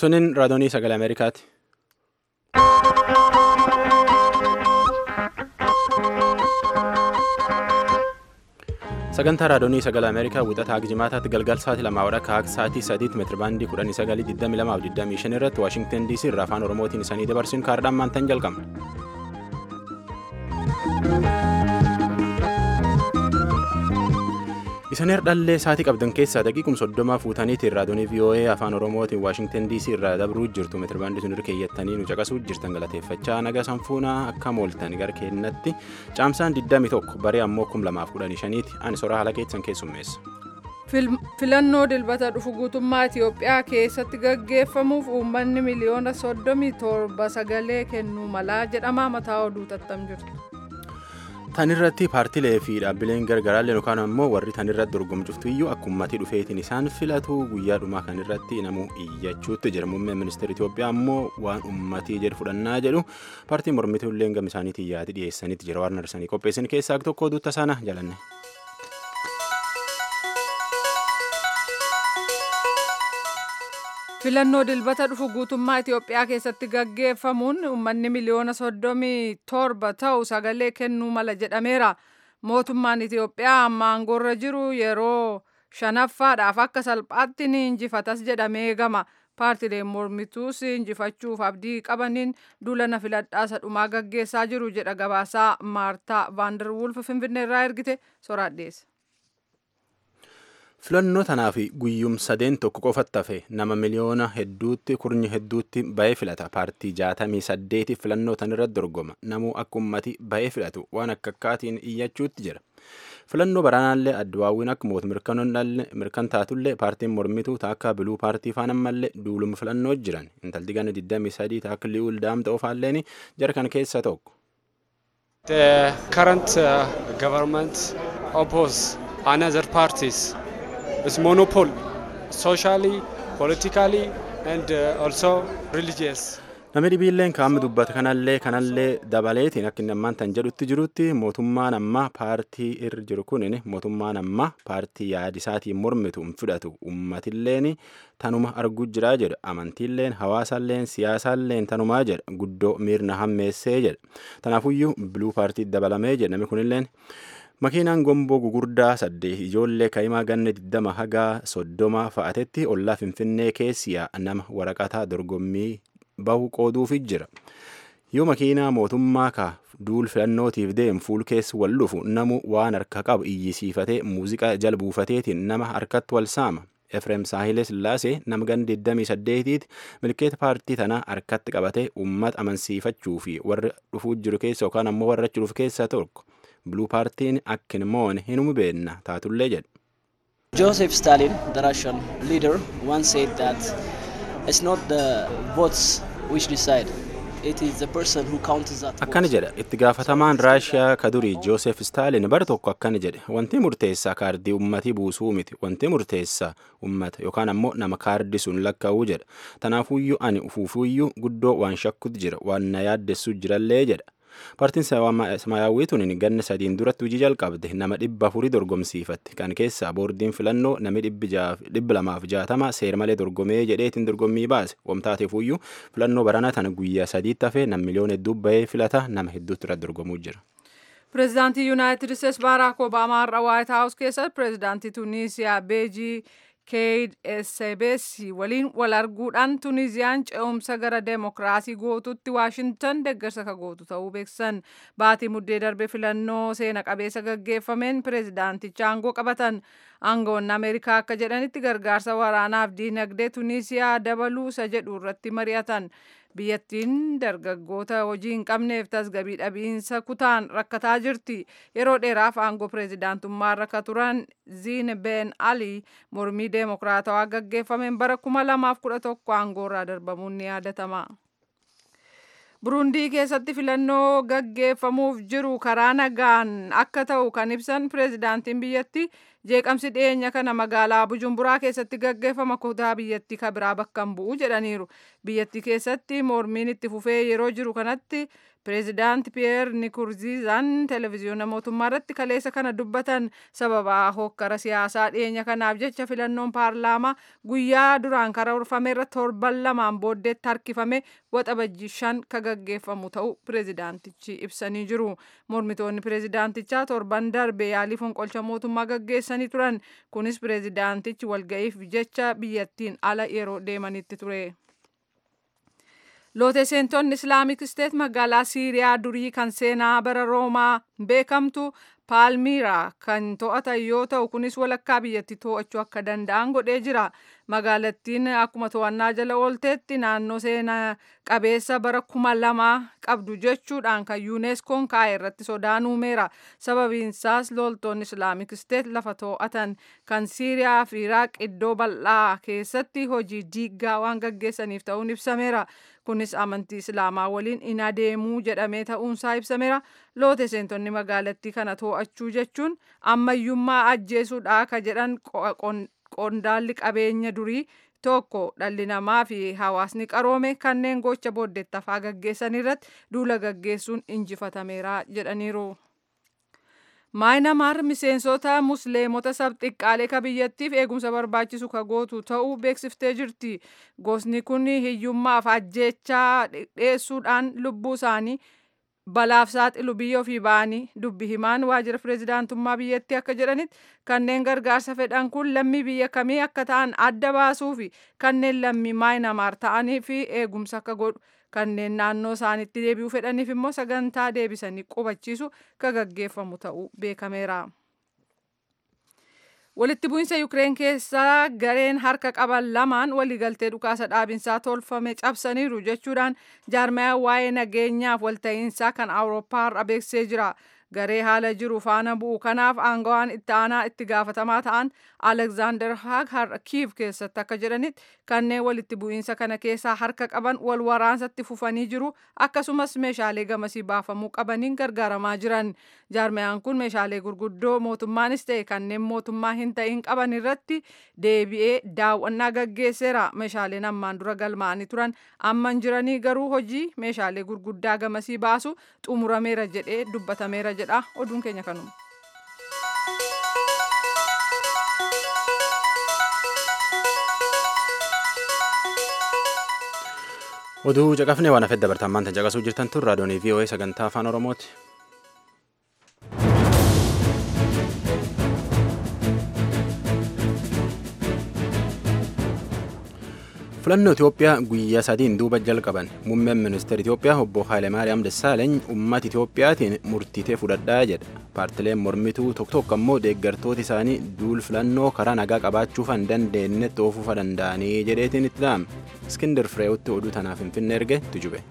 Tuniin raadiyoonii sagalee Ameerikaati. Sagantaa raadiyoonii sagalee Ameerikaa wixataa Jimaataatti galgal sa'aatii lamaa walakkaa akka sa'aatii sadiitti meetirabaandii kudhanii sagalii digdamii lamaa fi digdamii shan irratti Waashingtan DC irraa afaan Oromootiin isanii dabarsuun kaardhaan maantaan jalqabna. Isan herdhallee sa'aatii qabdan keessaa daqiiqum soddoma fuutaniitiin raadiyoonii VOA afaan Oromootiin Waashingtan DC irraa dabruu jirtu meetirabaandii sun irra keeyyattanii nu caqasuu jirtan galateeffachaa naga sanfuunaa akka mooltan gara keenyatti caamsaan 21 baree ammoo 2015ti ani soraa haala keessan keessummeessa. filannoo dilbata dhufu guutummaa Itiyoophiyaa keessatti gaggeeffamuuf uummanni miliyoona soddomii torba sagalee kennuu malaa jedhama mataa oduu tattam jirtu. Tan irratti paartilee fi dhaabbileen gargaraallee yookaan ammoo warri tan irratti dorgomcuftu iyyuu akka uummatii dhufeetiin isaan filatu guyyaa dhumaa kan irratti namuu iyyachuutti jira muummeen ministeera Itiyoophiyaa ammoo waan uummatii jedhu fudhannaa jedhu paartiin mormituu illee gama isaaniitiin yaadi dhiyeessaniitti jira waan narsanii qopheessan keessaa tokko oduutta sana jalanne. filannoo dilbata dhufu guutummaa Itiyoophiyaa keessatti gaggeeffamuun uummanni miliyoona soddomii torba ta'u sagalee kennuu mala jedhameera. Mootummaan Itiyoophiyaa amma aangoorra jiru yeroo shanaffaadhaaf akka salphaatti ni injifatas jedhamee eegama. Paartileen mormituus injifachuuf abdii qabaniin duulana filadhaa dhumaa gaggeessaa jiru jedha gabaasaa Maartaa Vaanderwulf Finfinneerraa ergite soraadheessa. filannoo tanaaf guyyum sadeen tokko qofatti hafe nama miliyoona hedduutti kurnyi hedduutti ba'ee filata paartii jaatamii saddeeti filannoo tan irratti dorgoma namuu akka ummati ba'ee filatu waan akka akkaatiin iyyachuutti jira filannoo baraanaallee addawaawwiin akka moot mirkan taatullee paartiin mormituu taakka biluu paartii faan ammallee duuluma filannoo jiran intalti gana 23 taakka li'uul daamta ofaalleen jara kan keessa tokko. The current uh, government oppose another parties. is monopole socially, politically and uh, also religious. Namni dhibiilleen kaa'amni dubbata kanallee kanallee dabaleetiin akka inni ammaan tan jedhutti jirutti mootummaan ammaa paartii irra jiru kunin mootummaan ammaa paartii yaadisaatiin mormitu hin fudhatu uummatilleen tanuma arguu jiraa jedha amantiilleen hawaasalleen siyaasaalleen tanumaa jedha guddoo miirna hammeessee jedha tanaafuyyuu biluu paartii dabalamee jedha namni kunilleen. makiinaan gomboo gugurdaa saddeet ijoollee kaa'imaa ganna 20 hagaa soddoma fa'atetti ollaa finfinnee keessiyaa nama waraqataa dorgommii bahu qooduufi jira yoo makiinaa mootummaa ka duul filannootiif deemu fuul keessa wal dhufu namu waan harka qabu iyyisiifatee muuziqaa jala buufateetiin nama harkatti wal saama efreem saahilee sillaasee nama ganna 28tiiti milkeeta paartii tanaa harkatti qabatee uummata amansiifachuu fi warra dhufuu jiru keessa yookaan ammoo warra achi dhufu keessaa tokko. Bluu paartiin akka hin moone hin beenna taatullee jedha. Joseph Stalin, the Russian leader, once said that it's not the votes which decide. It is the person who counts that Akkana jedha itti gaafatamaan Raashiyaa ka durii Joosef Staalin bara tokko akkana jedhe wanti murteessaa kaardii ummatii buusuu miti wanti murteessaa ummata yookaan ammoo nama kaardii sun lakkaa'uu jedha tanaafuyyuu ani ufuufuyyuu guddoo waan shakkutu jira waan na yaaddessu jirallee jedha. Paartiin Samaayyaawwii tuniin ganna sadiin duratti hojii jalqabde nama dhibba afurii dorgomsiifatte kan keessaa boordiin filannoo namni dhibba lamaaf jaatama seera malee dorgomee jedheetiin dorgommii baase wamtaateefuyyuu filannoo baranaa tana guyyaa sadiitti hafee nam miliyoona hedduu bahee filata nama hedduutti irratti dorgomuu jira. Pireezidaantii Yuunaayitid Isteetsi Baaraak Obaamaa har'a Waayit Haawus keessatti pireezidaantii Tuniisiyaa Beejii Keeyid Esebeesi waliin wal arguudhaan Tuniziyaan ce'umsa gara deemokiraasii gootutti Waashintan deeggarsa ka gootu ta'uu beeksisan. Baatii muddee darbe filannoo seena qabeessa gaggeeffameen pireezidaanticha aangoo qabatan. Aangoonni Ameerikaa akka jedhanitti gargaarsa waraanaaf diinagdee Tunisiyaa dabaluu isa jedhu irratti mari'atan. biyyattiin dargaggoota hojii hin qabneef tasgabii dhabiinsa kutaan rakkataa jirti yeroo dheeraaf aangoo pireezidaantummaa irra turan ziin ben ali mormii deemokiraatawaa gaggeeffameen bara 2011 aangoorraa darbamuun ni yaadatama. burundii keessatti filannoo gaggeeffamuuf jiru karaa nagaan akka ta'u kan ibsan pireezidaantiin biyyatti jeeqamsi dhiyeenya kana magaalaa Bujumburaa keessatti gaggeeffama kutaa biyyattii kabiraa bakka hin bu'u jedhaniiru. Biyyattii keessatti mormiin itti fufee yeroo jiru kanatti pireezidaanti Piyeer Nikurziizaan televezyiyoona mootummaa irratti kaleessa kana dubbatan sababa hokkara siyaasaa dhiyeenya kanaaf jecha filannoon paarlaamaa guyyaa duraan karoorfame irra torban lamaan booddeetti harkifame waxabajjii shan ka gaggeeffamu ta'u pireezidaantichi ibsanii jiru. Mormitoonni pireezidaantichaa torban darbe yaalii fonqolcha mootummaa gaggeessanii turan. Kunis pireezidaantichi walga'iif jecha biyyattiin ala yeroo deemanitti ture. Loote seentonni Islaamik Isteet magaalaa Siiriyaa durii kan seenaa bara Roomaa beekamtu Paalmiiraa kan to'atan yoo ta'u kunis walakkaa biyyatti to'achuu akka danda'an godhee jira. Magaalattiin akkuma to'annaa jala oolteetti naannoo seenaa qabeessa bara kuma lama qabdu jechuudhaan kan yuuneskoon kaa'e irratti sodaan uumeera. Sababiinsaas loltoonni Islaamik Isteet lafa to'atan kan Siiriyaa fi Iraaq iddoo bal'aa keessatti hojii diiggaa waan gaggeessaniif ta'uun ibsameera. Kunis amantii Islaamaa waliin in adeemuu jedhamee ta'uunsaa ibsameera. Loote seentonni magaalattii kana to'achuu jechuun ammayyummaa ajjeesuudha ka jedhan qondaalli qabeenya durii tokko dhalli namaa fi hawaasni qaroome kanneen gocha booddeettafaa gaggeessan irratti duula gaggeessuun injifatameera jedhaniiru. maayinamaar miseensota musliimota sabxiqqaalee ka biyyattiif eegumsa barbaachisu ka gootu ta'uu beeksiftee jirti gosni kun hiyyummaaf ajjechaa dhiyeessuudhaan lubbuu isaanii balaaf saaxilu biyya ofii ba'anii dubbi himaan waajjira pireezidaantummaa biyyattii akka jedhanitti kanneen gargaarsa fedhan kun lammii biyya kamii akka ta'an adda baasuu fi kanneen lammii maayinamaar ta'anii fi eegumsa akka godhu kanneen naannoo isaanitti deebi'uu fedhaniif immoo sagantaa deebisanii qubachiisu ka gaggeeffamu ta'uu beekameera. Walitti bu'insa Yukireen keessaa gareen harka qaban lamaan waliigaltee dhukaasa dhaabinsaa tolfame cabsaniiru jechuudhaan jaarmaya waa'ee nageenyaaf walta'iinsaa kan Awurooppaa har'a beeksisee jira. Garee haala jiru faana bu'u kanaaf aangawaan itti aanaa itti gaafatamaa ta'an Alexander Haag har'a Kiiv keessatti akka jedhanitti kanneen walitti bu'iinsa kana keessaa harka qaban wal waraansatti fufanii jiru akkasumas meeshaalee gamasii baafamuu qabaniin gargaaramaa jiran. Jaarmayaan kun meeshaalee gurguddoo mootummaanis ta'e kanneen mootummaa hin ta'in qaban irratti deebi'ee daawwannaa gaggeesseera. Meeshaaleen ammaan dura galmaa'anii turan amman jiranii garuu hojii meeshaalee gurguddaa gamasii baasu xumurameera jedhee dubbatameera jedha oduun keenya kanuma. oduu caqafnee waan hafedda dabartammaan tan caqasuu jirtan tun raadiyoonii VOA sagantaa afaan oromooti. filannoo Itoophiyaa guyyaa sadiin duuba jalqaban muummeen ministeera Itoophiyaa obbo Haayilemaariyaam Dassaaleeny uummata Itoophiyaatiin murtiitee fudhadhaa jedha. Paartileen mormituu tokko tokko ammoo deeggartoota isaanii duul filannoo karaa nagaa qabaachuu hin dandeenye xoofuufa danda'anii jedheetiin itti dhahame. Iskindar Fireewutti oduu tanaaf Finfinnee erge tujube.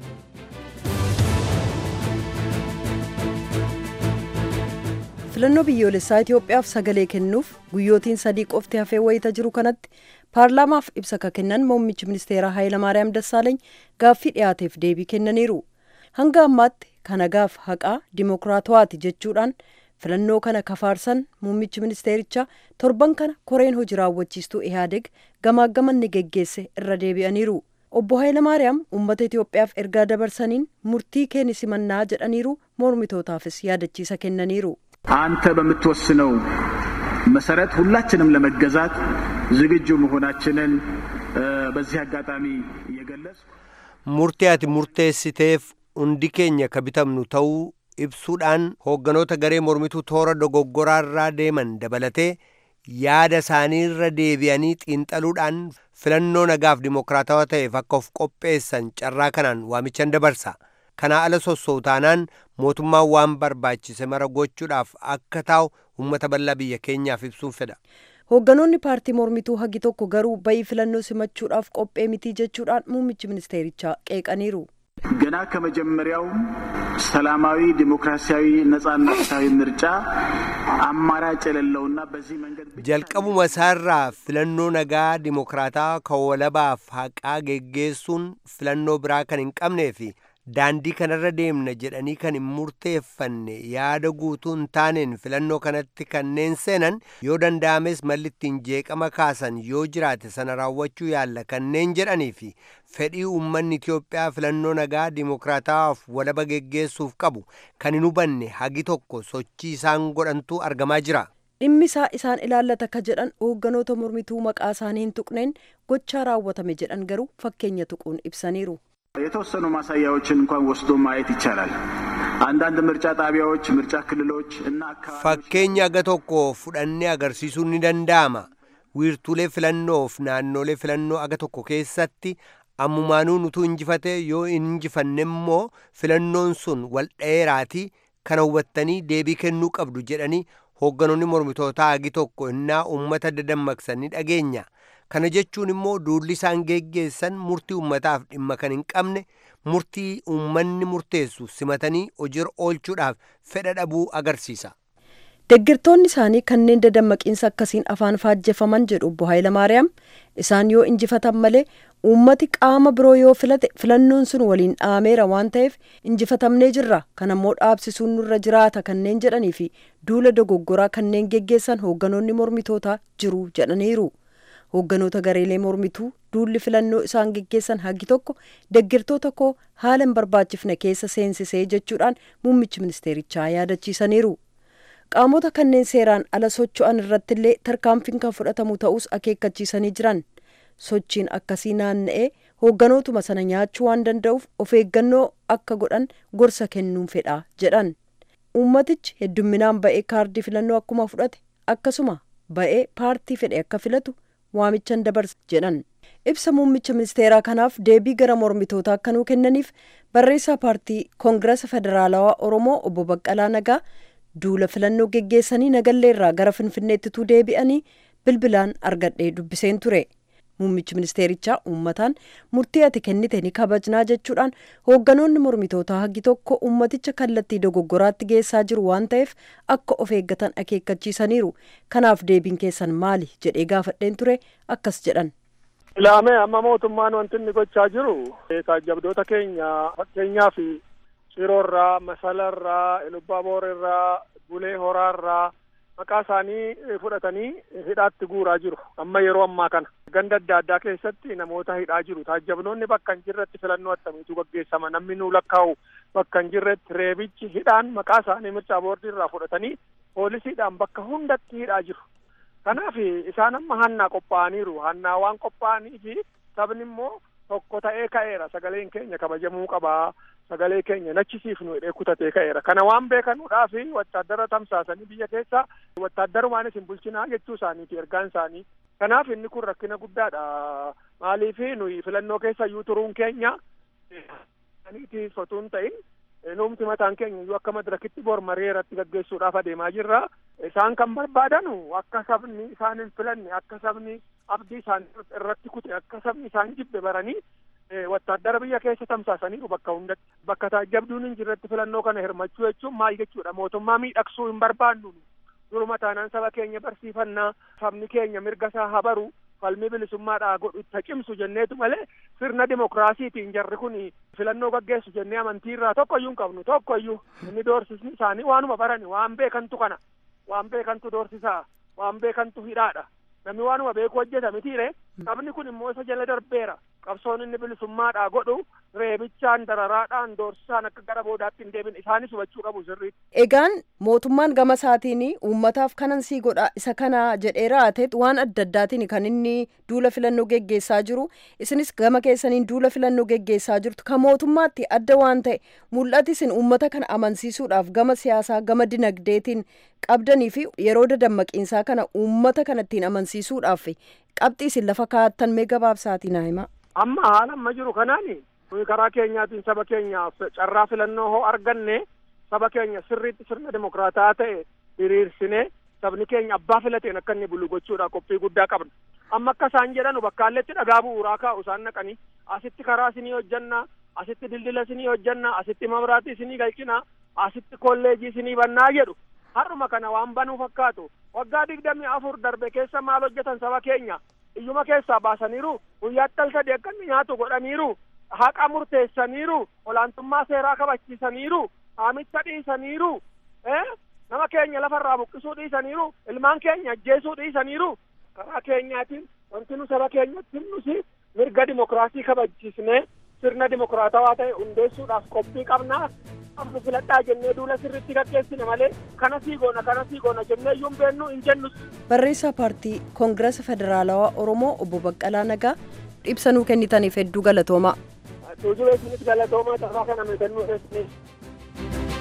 filannoo biyyoolessaa Itoophiyaaf sagalee kennuuf guyyootiin sadii qofti hafee wayita jiru kanatti paarlaamaaf ibsa ka kennan muummichi ministeeraa Hayilamaariyaam Dassaaleeny gaaffii dhiyaateef deebii kennaniiru. Hanga ammaatti kanagaaf haqaa dimokiraatawaati jechuudhaan filannoo kana kafaarsan muummichi ministeerichaa torban kana koreen hojii raawwachiistuu Ihaadeg gamaaggamanni geggeesse irra deebi'aniiru. Obbo Hayilamaariyaam uummata Itoophiyaaf ergaa dabarsaniin murtii keenya simannaa jedhaniiru mormitootaafis yaadachiisa kennaniiru. አንተ በምትወስነው መሰረት ሁላችንም ለመገዛት ዝግጁ መሆናችንን በዚህ አጋጣሚ እየገለጽኩ murtee ati murteessiteef hundi keenya ka bitamnu ta'uu ibsuudhaan hoogganoota garee mormituu toora dogoggoraarraa deeman dabalatee yaada isaaniirra deebi'anii xiinxaluudhaan filannoo nagaaf dimokiraatawaa ta'eef akka of qopheessan carraa kanaan waamichan dabarsa. kanaa ala sossootaanaan mootummaan waan barbaachise mara gochuudhaaf akka taa'u uummata bal'aa biyya keenyaaf ibsuun fedha. Hoogganoonni paartii mormituu hagi tokko garuu bayii filannoo simachuudhaaf qophee mitii jechuudhaan muummichi ministeerichaa qeeqaniiru. ገና ከመጀመሪያው ሰላማዊ ዲሞክራሲያዊ ነጻና ፍትሐዊ ምርጫ አማራጭ የሌለውና በዚህ መንገድ jalqabuma isaarraa filannoo nagaa dimokiraataa kan walabaaf haqaa geggeessuun filannoo biraa kan hin qabnee fi daandii kanarra deemna jedhanii kan hin murteeffanne yaada guutuu hin taaneen filannoo kanatti kanneen seenan yoo danda'ames malli ittiin jeeqama kaasan yoo jiraate sana raawwachuu yaalla kanneen jedhanii fi fedhii uummanni Itiyoophiyaa filannoo nagaa dimokiraatawaaf walaba geggeessuuf qabu kan hin hubanne hagi tokko sochii isaan godhantu argamaa jira. dhimmi isaa isaan ilaallata ka jedhan hoogganoota mormituu maqaa isaanii hin tuqneen gochaa raawwatame jedhan garuu fakkeenya tuquun ibsaniiru. የተወሰኑ ማሳያዎችን እንኳን ወስዶ ማየት ይቻላል። አንዳንድ ምርጫ ጣቢያዎች፣ ምርጫ ክልሎች እና አካባቢዎች Fakkeenya aga tokko fudhannee agarsiisuun ni danda'ama. Wiirtuulee filannoof naannolee filannoo aga tokko keessatti ammumaanuu nutuu injifate yoo hin injifanne immoo filannoon sun wal dheeraatii kana hubattanii deebii kennuu qabdu jedhanii hoogganoonni mormitootaa agi tokko innaa uummata dadammaqsanii dhageenya. Kana jechuun immoo duulli isaan geggeessan murtii uummataaf dhimma kan hin qabne murtii uummanni murteessu simatanii hojiirra oolchuudhaaf fedha dhabuu agarsiisa. Deggirtoonni isaanii kanneen dadammaqiinsa akkasiin afaan faajjefaman jedhu obbo Hayilamaariyaam isaan yoo injifatan malee uummati qaama biroo yoo filate filannoon sun waliin dhaameera waan ta'eef injifatamnee jirra kan ammoo dhaabsisuun nurra jiraata kanneen jedhanii fi duula dogoggoraa kanneen geggeessan hoogganoonni mormitootaa jiru jedhaniiru. Hoogganoota gareelee mormituu duulli filannoo isaan geggeessan hagi tokko deggirtoota koo haala hin barbaachifne keessa seensisee jechuudhaan muummichi ministeerichaa yaadachiisaniiru. qaamota kanneen seeraan ala socho'an irratti illee tarkaanfiin kan fudhatamu ta'us akeekkachiisanii jiran sochiin akkasii naanna'ee hoogganootuma sana nyaachuu waan danda'uuf of eeggannoo akka godhan gorsa kennuun fedha jedhan uummatichi heddumminaan ba'ee kaardii filannoo akkuma fudhate akkasuma ba'ee paartii fedhe akka filatu waamichan dabarsa jedhan ibsa muummicha ministeeraa kanaaf deebii gara mormitootaa akka nuu kennaniif barreessaa paartii koongirasa federaalawaa oromoo obbo Baqqalaa Nagaa duula filannoo geggeessanii nagalleerraa gara finfinneettituu deebi'anii bilbilaan argadhee dubbiseen ture muummichi ministeerichaa uummataan murtii ati kennite ni kabajnaa jechuudhaan hoogganoonni mormitootaa hagi tokko uummaticha kallattii dogoggoraatti geessaa jiru waan ta'eef akka of eeggatan akeekkachiisaniiru kanaaf deebiin keessan maali jedhee gaafadheen ture akkas jedhan. Ilaamee amma mootummaan wanti inni gochaa jiru taajjabdoota keenya fakkeenyaaf Ciroorraa, Masalarraa, Elubaaboorarraa, Bulee Horaarraa maqaa isaanii fudhatanii hidhaatti guuraa jiru. Amma yeroo ammaa kana ganda adda addaa keessatti namoota hidhaa jiru. Taajjabnoonni bakka hin jirretti filannoo attamiitu gaggeessama. Namni nuu lakkaa'u bakka hin jirretti reebichi hidhaan maqaa isaanii mircaa boordii irraa fudhatanii poolisiidhaan bakka hundatti hidhaa jiru. Kanaaf isaan amma hannaa qophaa'aniiru. Hannaa waan qophaa'aniif sabni immoo tokko ta'ee ka'eera. Sagaleen keenya kabajamuu qabaa. sagalee keenya nachisiifnu hidhee kutatee ka'eera kana waan beekanuudhaaf wattaaddara tamsaasanii biyya keessa wattaaddarumaan isin bulchinaa jechuu isaaniiti ergaan isaanii kanaaf inni kun rakkina guddaadha maaliif nuyi filannoo keessa iyyuu turuun keenya aniitiif otoo hin ta'in nuumti mataan keenya iyyuu akka madirakitti bor marii irratti gaggeessuudhaaf adeemaa jirra isaan kan barbaadanu akka sabni isaan hin filanne akka sabni abdii isaan irratti kute akka sabni isaan jibbe baranii wattaaddara biyya keessa tamsaasaniiru bakka hundatti bakka taajjabduun hin jirretti filannoo kana hirmachuu jechuun maal jechuudha mootummaa miidhagsuu hin barbaannu duruma taanaan saba keenya barsiifannaa sabni keenya mirga isaa habaru falmii bilisummaadhaa godhu itti cimsu jenneetu malee sirna dimokiraasiitiin jarri kun filannoo gaggeessu jennee amantii irraa tokkoyyuu hin qabnu tokkoyyuu inni doorsisni isaanii waanuma barani waan beekantu kana waan beekantu doorsisaa waan beekantu hidhaadha namni waanuma beeku hojjeta mitiire sabni kun immoo isa jala darbeera qabsoon inni bilisummaadhaa godhu reebichaan dararaadhaan doorsisaan akka gara boodaatti hin deebin isaanis hubachuu qabu sirriitti. Egaan mootummaan gama isaatiin uummataaf kanan sii godha isa kana jedhee raateet waan adda addaatiin kan inni duula filannoo geggeessaa jiru isinis gama keessaniin duula filannoo geggeessaa jirtu kan mootummaatti adda waan ta'e mul'ati isin uummata kana amansiisuudhaaf gama siyaasaa gama dinagdeetiin qabdanii fi yeroo dadammaqiinsaa kana uummata kanattiin amansiisuudhaaf qabxii isin lafa kaa'attan mee gabaabsaatiin haa himaa. Amma haala amma jiru kanaani nuyi karaa keenyaatiin saba keenyaaf carraa filannoo hoo arganne saba keenya sirriitti sirna dimokiraataa ta'e diriirsinee sabni keenya abbaa filateen akka inni bulu gochuudhaaf qophii guddaa qabna. Amma akka isaan jedhanu bakkaalletti dhagaa bu'uuraa kaa'u isaan naqanii asitti karaa isinii hojjannaa asitti dildila isinii hojjannaa asitti mabraatii isinii galchinaa asitti kolleejii isinii bannaa jedhu har'uma kana waan banuu fakkaatu waggaa digdamii afur darbe keessa maal hojjetan saba keenya iyyuma keessaa baasaniiru guyyaatti al sadii akka inni nyaatu godhaniiru haqa murteessaniiru olaantummaa seeraa kabachiisaniiru haamicha dhiisaniiru nama keenya lafarraa buqqisuu dhiisaniiru ilmaan keenya ajjeesuu dhiisaniiru karaa keenyaatiin wanti nu saba keenyatti himnusi mirga dimokiraasii kabachiisnee sirna dimokiraatawaa ta'e hundeessuudhaaf qophii qabnaa amma filadhaa jennee duula sirriitti gaggeessine malee kana sii goona kana sii goona jennee iyyuu hin beennu hin jennus. Barreessaa paartii Koongirasa Federaalawaa Oromoo obbo Baqqalaa Nagaa ibsa nuu kennitaniif hedduu galatoomaa. Tuujubee isinis galatoomaa carraa kana nu kennuu keessaniif.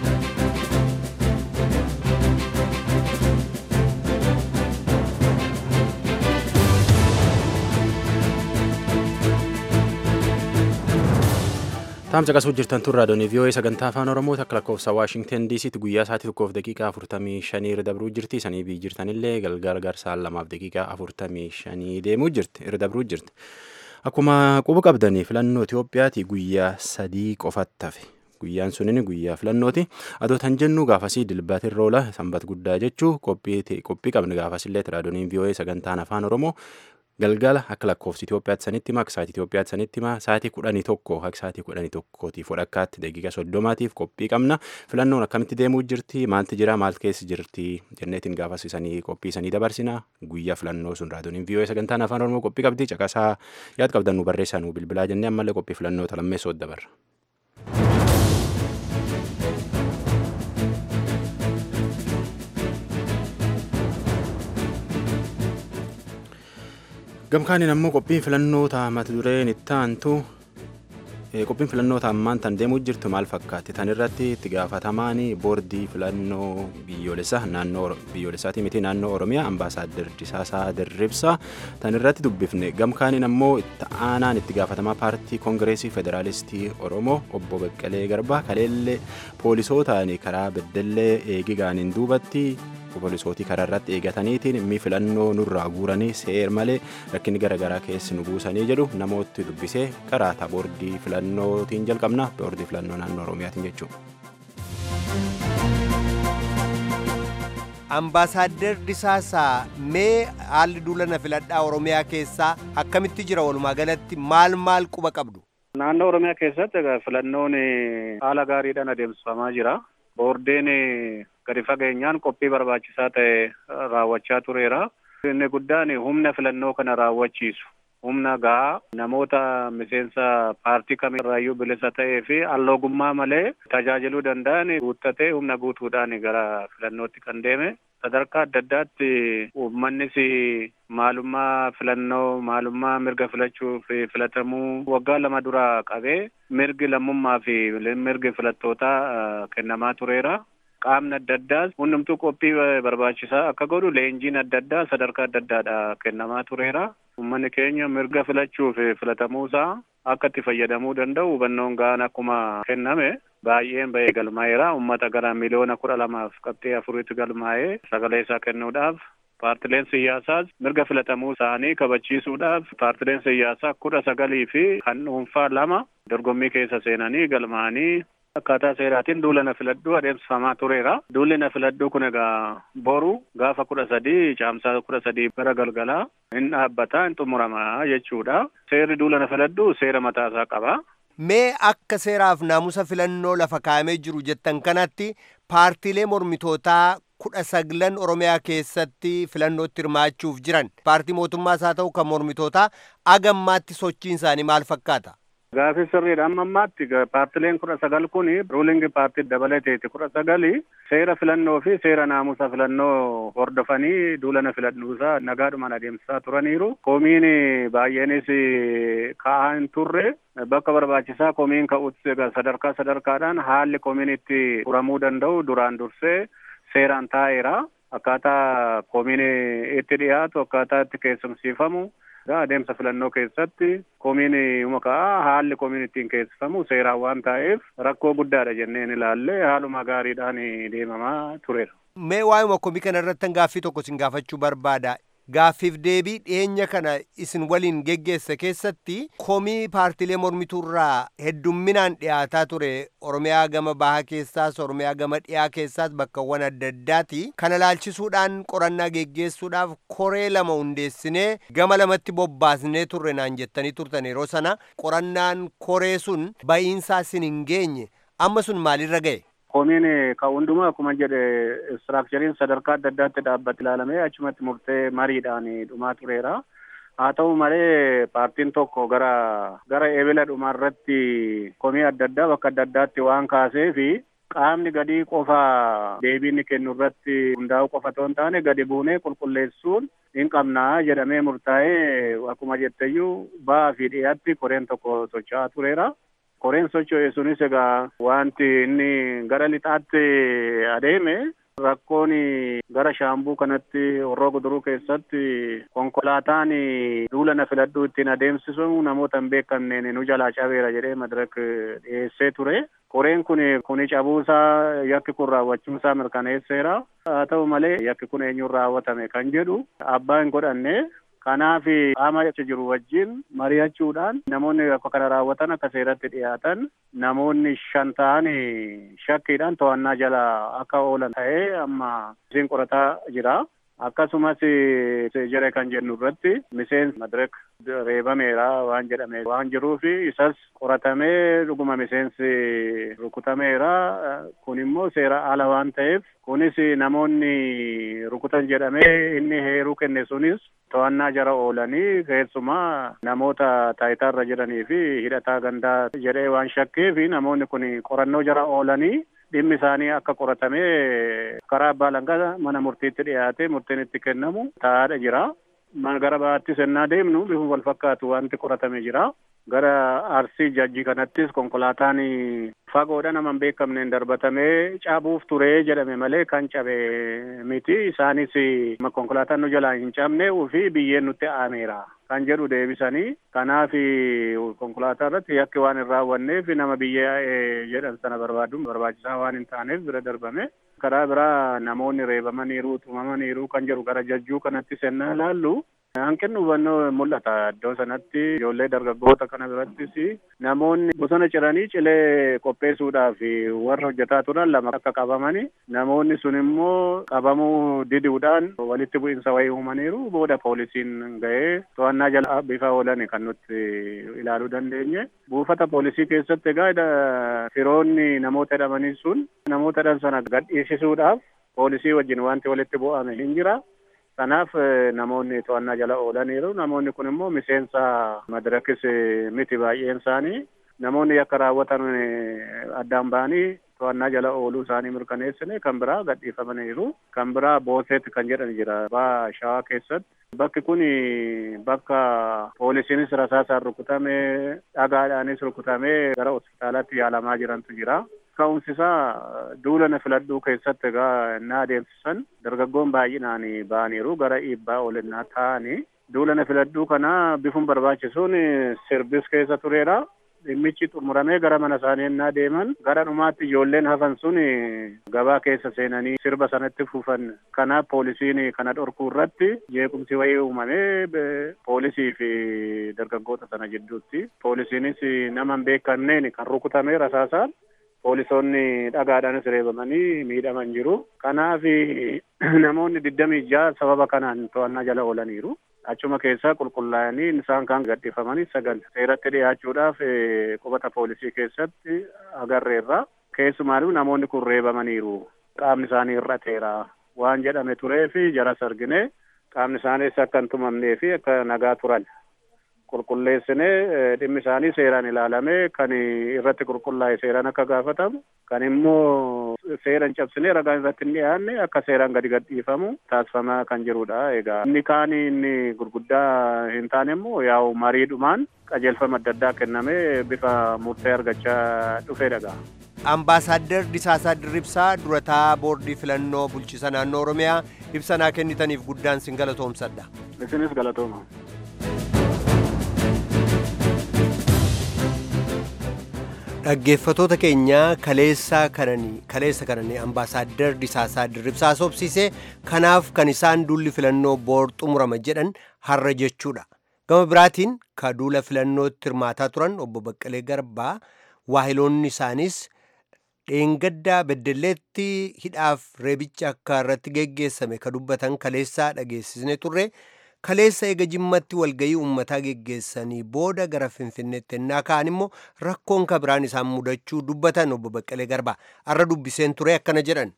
Taamsa qasuu jirtan tun raadiyoon vii'oo'ee sagantaa afaan oromoo akka lakkoofsa waashingten diisiitti guyyaa sa'aatii tokkoof daqiiqaa afurtamii shanii irra dabruu jirti sanii bii jirtanillee galgala garsaan lamaaf daqiiqaa afurtamii shanii deemuu jirti irra dabruu jirti. Akkuma quba qabdanii filannoo Itoophiyaati guyyaa sadii qofatti hafe. Guyyaan sunin guyyaa filannooti. Adoo tan jennu gaafasii dilbaatirra oola sanbat guddaa jechuu qophii qabne gaafasillee raadiyooniin vii'oo'ee sagantaan afaan oromoo galgala akka lakkoofsi Itoophiyaatti sanitti hima akka sa'aatii Itoophiyaatti sanitti hima sa'aatii kudhanii tokko akka sa'aatii kudhanii tokkootiif walakkaatti daqiiqa soddomaatiif qophii qabna filannoon akkamitti deemuu jirti maalti jira maal keessa jirti jenneetiin gaafasisanii qophii sanii dabarsina guyyaa filannoo sun raadiyooniin vii'oo'ee sagantaan afaan oromoo qophii qabdi caqasaa yaad qabdan nu barreessaa nu bilbilaa jennee ammallee qophii filannoota lammeessoo dabarra. gamkaaniin ammoo qophiin filannoota mata dureen itti aantu qophiin filannoota ammaan tan deemuu jirtu maal fakkaatti tan irratti itti gaafatamaan boordii filannoo biyyoolessaa naannoo biyyoolessaatii miti naannoo oromiyaa ambaasaaddar Disaasaa Dirribsaa tan irratti dubbifne gamkaaniin ammoo itti aanaan itti gaafatamaa paartii koongireesii federaalistii oromoo obbo Beqqalee Garbaa kaleellee poolisootaan karaa beddellee eegigaaniin duubatti poolisootii karaa irratti eegataniitiin mi filannoo nurraa guuranii seer malee rakkinni garaagaraa keessi nu buusanii jedhu namooti dubbisee karaa boordii filannootiin jalqabna boordii filannoo naannoo oromiyaatiin jechuudha. Ambaasaadder Disaasaa mee haalli duulana filadhaa Oromiyaa keessaa akkamitti jira walumaa galatti maal maal quba qabdu? Naannoo Oromiyaa keessatti filannoon haala gaariidhaan adeemsifamaa jira. Boordeen gadi fageenyaan qophii barbaachisaa ta'e raawwachaa tureera. Inni guddaan humna filannoo kana raawwachiisu. Humna gahaa namoota miseensa paartii kamirraayyuu bilisa ta'ee fi alloogummaa malee tajaajiluu danda'an guuttatee humna guutuudhaan gara filannootti kan deeme. Sadarkaa adda addaatti uummannis maalummaa filannoo maalummaa mirga filachuu fi filatamuu waggaa lama dura qabee mirgi lammummaa fi mirgi filattootaa kennamaa tureera. Qaamni adda addaas hundumtuu qophii barbaachisaa akka godhu leenjiin adda addaa sadarkaa adda addaadha kennamaa tureera. Uummanni keenya mirga filachuu fi filatamuusaa akka itti fayyadamuu danda'u hubannoon ga'aan akkuma kenname baay'een ba'ee galmaa'eera. Uummata gara miliyoona kudha lamaaf qabxee afuritti galmaa'ee sagalee isaa kennuudhaaf paartileen siyaasaas mirga filatamuu isaanii kabachiisuudhaaf paartileen siyaasaa kudha sagalii fi kan dhuunfaa lama dorgommii keessa seenanii galmaa'anii akkaataa seeraatiin duula na filadhuu adeemsifamaa tureera. Duulli na filadhuu kun egaa boru gaafa kudha sadii caamsaa kudha sadii bara galgalaa hin dhaabbataa hin xumuramaa jechuudha. Seerri duula na filadhuu seera mataasaa qaba. Mee akka seeraaf naamusa filannoo lafa kaa'amee jiru jettan kanatti paartiilee mormitootaa kudha saglan Oromiyaa keessatti filannootti hirmaachuuf jiran paartii mootummaas haa ta'u kan mormitootaa agammaatti sochiin isaanii maal fakkaata? Gaafii sirriidha amma ammaatti paartileen kudha sagal kun ruulingi paartii dabalateeti kudha sagali seera filannoo fi seera naamusa filannoo hordofanii duulana filannuusaa nagaadhumaan adeemsisaa turaniiru. Komiin baay'eenis ka'aa hin turre bakka barbaachisaa komiin ka'utti sadarkaa sadarkaadhaan haalli komiin itti furamuu danda'u duraan dursee seeraan taa'eera. Akkaataa komiin itti dhiyaatu akkaataa itti keessumsiifamu. adeemsa filannoo keessatti komiin maqaa haalli komiin ittiin keessifamu seeraan waan ta'eef rakkoo guddaadha jenneen ilaalle haaluma gaariidhaan deemamaa tureera. Mee waa'uma komii kana irratti gaaffii tokko sin gaafachuu barbaada. gaaffiif deebii dhiyeenya kana isin waliin geggeesse keessatti komii paartilee mormituurraa heddumminaan dhiyaataa ture oromiyaa gama bahaa keessaas oromiyaa gama dhiyaa keessaas bakkawwan adda addaati kana laalchisuudhaan qorannaa geggeessuudhaaf koree lama hundeessinee gama lamatti bobbaasnee turre naan jettanii turtan yeroo sana qorannaan koree sun ba'iinsaa isin hin geenye amma sun maalirra ga'e Komiin ka hundumaa akkuma jedhe istiraakchariin sadarkaa adda addaatti dhaabbate ilaalamee achumatti murtee mariidhaan dhumaa tureera. Haa ta'u malee paartiin tokko gara gara ebela dhumaa irratti komii adda addaa bakka adda addaatti waan kaasee fi qaamni gadii qofa deebiin kennu irratti hundaa'u qofa otoo hin taane gadi buunee qulqulleessuun hin qabnaa jedhamee murtaa'ee akkuma jetteyyuu ba'aa fi dhiyaatti koreen tokko socho'aa tureera. koreen socho'e sunis egaa wanti inni gara lixaatti adeeme rakkoon gara shaambuu kanatti horroo guduruu keessatti konkolaataan duula na filadhuu ittiin adeemsisu namoota hin beekamneen nu jalaa cabeera jedhee madirak dhiyeessee ture. Koreen kun kuni cabuusaa yakki kun raawwachuusaa mirkaneesseera. Haa ta'u malee yakki kun eenyuun raawwatame kan jedhu abbaa hin godhanne kanaaf qaama achi jiru wajjin mari'achuudhaan namoonni akka kana raawwatan akka seeratti dhiyaatan namoonni shan ta'an shakkiidhaan to'annaa jala akka oolan ta'ee amma isin qorataa jira. Akkasumas jire kan jennu irratti miseensi madirek reebameera waan jedhame waan jiruuf isas qoratamee dhuguma miseensi rukutameera kun immoo seera ala waan ta'eef kunis namoonni rukutan jedhamee inni heeruu kenne sunis to'annaa jara oolanii keessumaa namoota taayitaarra jiranii fi hidhataa gandaa jedhee waan shakkeef namoonni kun qorannoo jara oolanii dhimmi isaanii akka qoratamee karaa abbaa alangaa mana murtiitti dhiyaatee murtiin itti kennamu taa'aadha jira. Gara baattis ennaa deemnu bifuma wal fakkaatu wanti qoratame jira. Gara arsii jajjii kanattis konkolaataan fagoodha nama hin beekamneen darbatamee cabuuf ture jedhame malee kan cabe miti. Isaanis konkolaataan nu jalaa hin cabne ofii biyyeen nutti aaneera. kan jedhu deebisanii kanaaf konkolaataa irratti yakki waan hin raawwanneef nama biyya jedhan sana barbaaduun barbaachisaa waan hin taaneef bira darbame karaa biraa namoonni reebamaniiru tumamaniiru kan jedhu gara jajjuu kanatti sennaa ilaallu hanqinni hubannoo mul'ata iddoo sanatti ijoollee dargaggoota kana birattis namoonni bosona ciranii cilee qopheessuudhaaf warra hojjetaa turan lama akka qabamani namoonni sun immoo qabamuu diduudhaan walitti bu'iinsa wayii uumaniiru booda poolisiin ga'ee to'annaa jala bifa oolan kan nuti ilaaluu dandeenye buufata poolisii keessatti egaa firoonni namoota hidhamanii sun namoota hidhan sana gadhiisisuudhaaf poolisii wajjin wanti walitti bu'ame hin jira. Kanaaf namoonni to'annaa jala oolaniiru. Namoonni kun immoo miseensa madirakis miti baay'een isaanii. Namoonni yakka raawwatan addaan ba'anii to'annaa jala ooluu isaanii mirkaneessine kan biraa gadhiifamaniiru. Kan biraa booseetti kan jedhan jira. Baa shawaa keessatti. Bakki kun bakka poolisiinis rasaasaan rukutamee dhagaadhaanis rukutamee gara hospitaalaatti yaalamaa jirantu jira. Ka'umsisaa duula na filadhuu keessatti egaa na adeemsisan dargaggoon baay'inaan ba'aniiru gara dhiibbaa olinnaa ta'anii duula na filadhuu kana bifuun barbaachisuun sirbis keessa tureera. Dhimmichi xumuramee gara mana isaanii ennaa deeman gara dhumaatti ijoolleen hafan sun gabaa keessa seenanii sirba sanatti fufan. Kanaaf poolisiin kana dhorkuu irratti jeequmsi wayii uumamee poolisii fi dargaggoota sana jidduutti. Poolisiinis nama hin beekanneen kan rukutame rasaasaan. Poolisoonni dhagaadhaanis reebamanii miidhaman jiru. Kanaaf namoonni digdamii ja'a sababa kanaan to'annaa jala oolaniiru. Achuma keessaa qulqullaa'anii isaan kan gadhiifamanii sagal seeratti dhiyaachuudhaaf qubata poolisii keessatti agarreerra. Keessumaayyuu namoonni kun reebamaniiru. Qaamni isaanii hir'ateera waan jedhame turee fi jaras argine qaamni isaaniis akka hin tumamnee fi akka nagaa turan. qulqulleessinee dhimmi isaanii seeraan ilaalamee kan irratti qulqullaa'e seeraan akka gaafatamu kan immoo seeraan cabsinee ragaan irratti hin dhiyaanne akka seeraan gadi gadhiifamu taasifamaa kan jirudha egaa inni kaan inni gurguddaa hin taane immoo yaa'u mariidhumaan qajeelfama adda addaa kennamee bifa murtee argachaa dhufeedha. Ambaasaadder Disaasaa Dirribsaa durataa boordii filannoo bulchiisa naannoo Oromiyaa ibsa naa kennitaniif guddaan sin galatoomsadha. Isinis galatooma. dhaggeeffatoota keenyaa kaleessaa kananii kaleessa kananii ambaasaaddar disaasaa dirribsaa sobsiisee kanaaf kan isaan duulli filannoo boor xumurama jedhan har'a jechuudha gama biraatiin ka duula filannootti hirmaataa turan obbo Baqqalee Garbaa waahiloonni isaanis dheengaddaa beddelleetti hidhaaf reebicha akka irratti geggeessame ka dubbatan kaleessaa dhageessisne turre kaleessa eega jimmatti walgayii uummataa geggeessanii booda gara finfinneetti ennaa ka'an immoo rakkoon ka biraan isaan mudachuu dubbatan obbo Baqqalee Garbaa har'a dubbiseen ture akkana jedhan.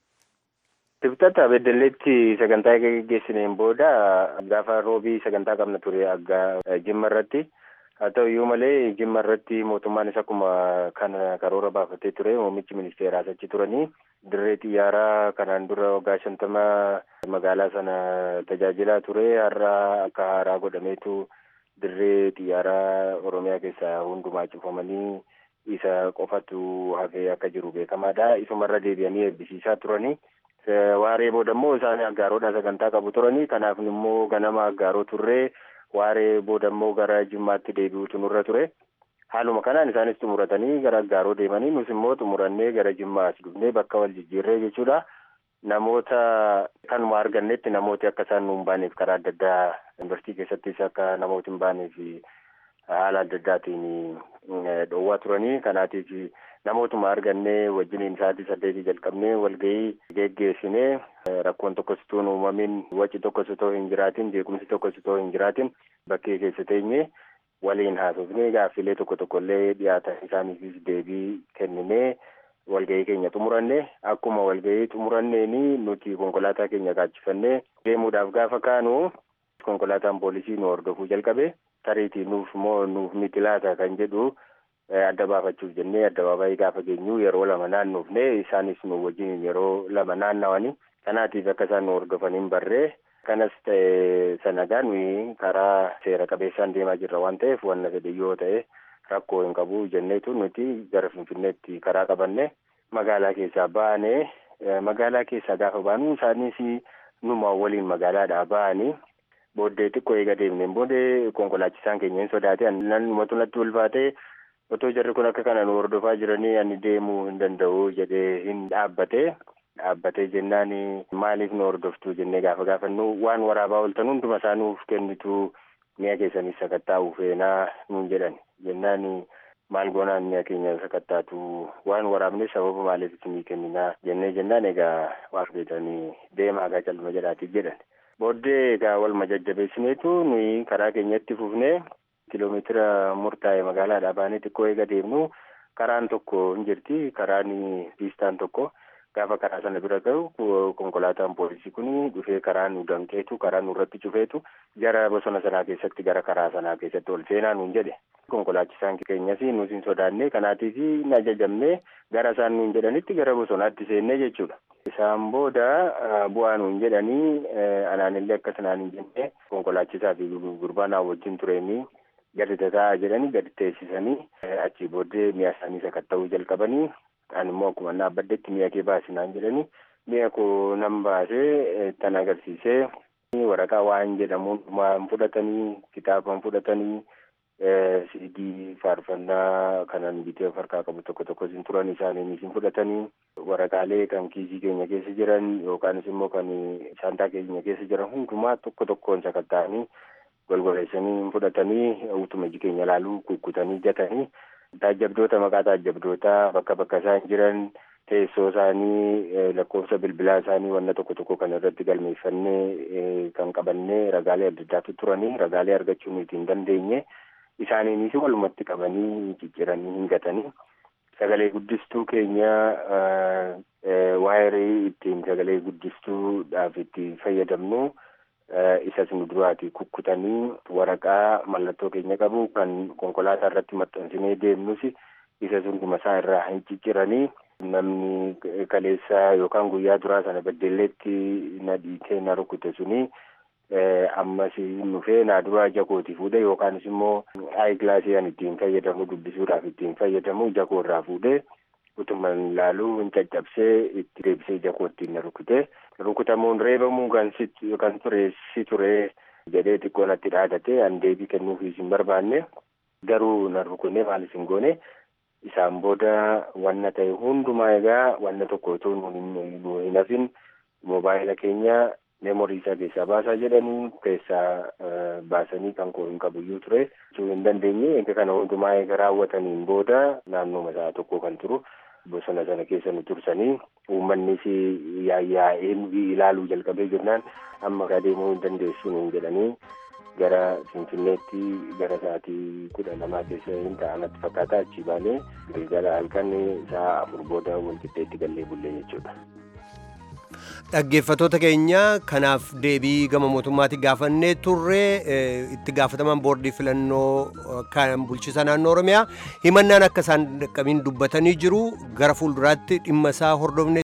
Dibxata beddelleetti sagantaa geggeessineen booda gaafa roobii sagantaa qabna ture agga jimma irratti haa ta'u iyyuu malee jimma irratti mootummaan isa akkuma kana karoora baafatee ture muummichi ministeeraas achi turanii dirree xiyyaaraa kanaan dura waggaa shantama magaalaa sana tajaajilaa ture har'a akka haaraa godhameetu dirree xiyyaaraa oromiyaa keessaa hundumaa cufamanii isa qofatu hafee akka jiru beekamaadha isumarra deebi'anii eebbisiisaa turanii. waaree booda immoo isaan aggaaroodha sagantaa qabu turanii kanaaf immoo ganama aggaaroo turree waaree booda immoo gara jimmaatti deebi'uutu nurra ture haaluma kanaan isaanis xumuratanii gara aggaaroo deemanii nus immoo xumurannee gara jimmaa as dhufnee bakka wal jijjiirree jechuudha namoota kanuma argannetti namooti akka isaan nu hin baaneef karaa adda addaa yuunivarsiitii keessattis akka namooti hin baaneef haala adda addaatiin dhoowwaa turanii kanaatiif namootuma argannee wajjiniin sa'aatii saddeetii jalqabnee walgahii geggeessinee rakkoon tokkos utuu hin uumamin waci tokkos utoo hin jiraatin jeequmsi tokkos utoo hin jiraatin bakkee keessa teenye waliin haasofnee gaaffilee tokko tokko illee dhiyaatan isaaniifis deebii kenninee walgahii keenya xumuranne akkuma walgahii xumuranneeni nuti konkolaataa keenya kaachifannee deemuudhaaf gaafa kaanu konkolaataan poolisii nu hordofuu jalqabe tariitii nuuf moo nuuf miti laata kan jedhu adda baafachuuf jennee addabaabayii gaafa geenyu yeroo lama naannoofne isaanis nu wajjin yeroo lama naannawanii kanaatiif akka isaan nu hordofaniin barree kanas ta'e sanagaa nuyi karaa seera qabeessaan deemaa jirra waan ta'eef wanna fedhe yoo ta'e rakkoo hin qabu jenneetu nuti gara finfinneetti karaa qabanne magaalaa keessaa baane magaalaa keessaa gaafa baanu isaanis numa waliin magaalaadhaa ba'anii booddee xiqqoo eega deemneen booddee konkolaachisaan keenya hin sodaate nannumatu natti ulfaate otoo jarri kun akka kana nu hordofaa jiranii ani deemuu hin danda'u jedhee hin dhaabbate dhaabbatee jennaan maaliif nu hordoftu jennee gaafa gaafannu waan waraabaa ooltan hunduma isaa nuuf kennitu mi'a keessanis sakattaa'uu feenaa nuun jedhan jennaan maal goonaan mi'a keenya sakattaatu waan waraabne sababa maaliif isinii kenninaa jennee jennaan egaa waan beetanii deemaa gaa calma jedhaatiif jedhan booddee egaa walma jajjabeessineetu nuyi karaa keenyatti fufnee kiiloomeetira murtaa'e magaalaadhaa baanee xiqqoo eega deemnu karaan tokko hin jirti karaan piistaan tokko gaafa karaa sana bira ga'u konkolaataan poolisii kun dhufee karaa nu danqeetu karaa nurratti cufeetu gara bosona sanaa keessatti gara karaa sanaa keessatti ol seenaa nuun jedhe konkolaachisaan keenyas nus hin sodaanne kanaatiif hin ajajamne gara isaan nuun jedhanitti gara bosonaatti seennee jechuudha. Isaan booda bu'aa nuun jedhanii anaanillee akka sanaan hin jenne konkolaachisaa fi gurbaan wajjin tureenii gadi taa'aa jedhanii gadi teessisanii achii booddee mi'a isaanii sakatta'uu jalqabanii ani immoo akkuma dhaabbaddetti mi'a kee baasinaan jedhanii mi'a koo nan baasee tan agarsiisee waraqaa waan jedhamuun waan fudhatanii kitaaban fudhatanii siidii faarfannaa kanan bitee of harkaa qabu tokko tokko sin turan isaanii sin fudhatanii waraqaalee kan kiisii keenya keessa jiran yookaanis immoo kan saantaa keenya keessa jiran hundumaa tokko tokkoon sakatta'anii golgoleessanii fudhatanii utuma iji keenya ilaaluu kukkutanii gatanii taajjabdoota maqaa taajjabdootaa bakka bakka isaan jiran teessoo isaanii lakkoofsa bilbilaa isaanii wanna tokko tokko kan irratti galmeeffannee kan qabannee ragaalee adda addaatu turanii ragaalee argachuu nuti hin dandeenye isaaniinis walumatti qabanii cicciranii hin gatanii sagalee guddistuu keenya waayirii ittiin sagalee guddistuudhaaf itti fayyadamnu isas nu duraati kukkutanii waraqaa mallattoo keenya qabu kan konkolaataa irratti maxxansinee deemnus isas hunduma isaa irraa hin cicciranii namni kaleessa yookaan guyyaa duraa sana beddelleetti na dhiitee na rukute suni ammas dhufee naa duraa jakooti fuudhe yookaanis immoo aayi gilaasii an ittiin fayyadamu dubbisuudhaaf ittiin fayyadamu jakoo irraa fuudhee utuma ilaaluu hin caccabsee itti deebisee jakoo ittiin na rukute rukutamuun reebamuu kan kan ture si ture jedhee xiqqoo natti dhaadate an deebii kennuufiis hin barbaanne garuu na rukunne maalis hin goone isaan booda wanna ta'e hundumaa egaa wanna tokko otoo nu hin hafin moobaayila keenya meemorii isaa keessaa baasaa jedhanii keessaa baasanii kan koo hin qabuyyuu ture jechuu hin dandeenye egaa kana hundumaa eega raawwataniin booda naannoo masaa tokko kan turu bosona sana keessa nu tursanii uummannis yaa'ee ilaaluu jalqabee jennaan amma kaa deemuu hin dandeessu nuun jedhanii gara finfinneetti gara sa'aatii kudha lamaa keessa hin ta'anatti fakkaataa achi baanee gara halkan sa'a afur booda walqixxeetti gallee bullee jechuudha. Dhaggeeffattoota keenya kanaaf deebii gama mootummaatti gaafannee turre itti gaafataman boordii filannoo kan bulchiisa naannoo Oromiyaa himannaan akka isaan dhaqqabiin dubbatanii jiru gara fuulduraatti dhimma isaa hordofne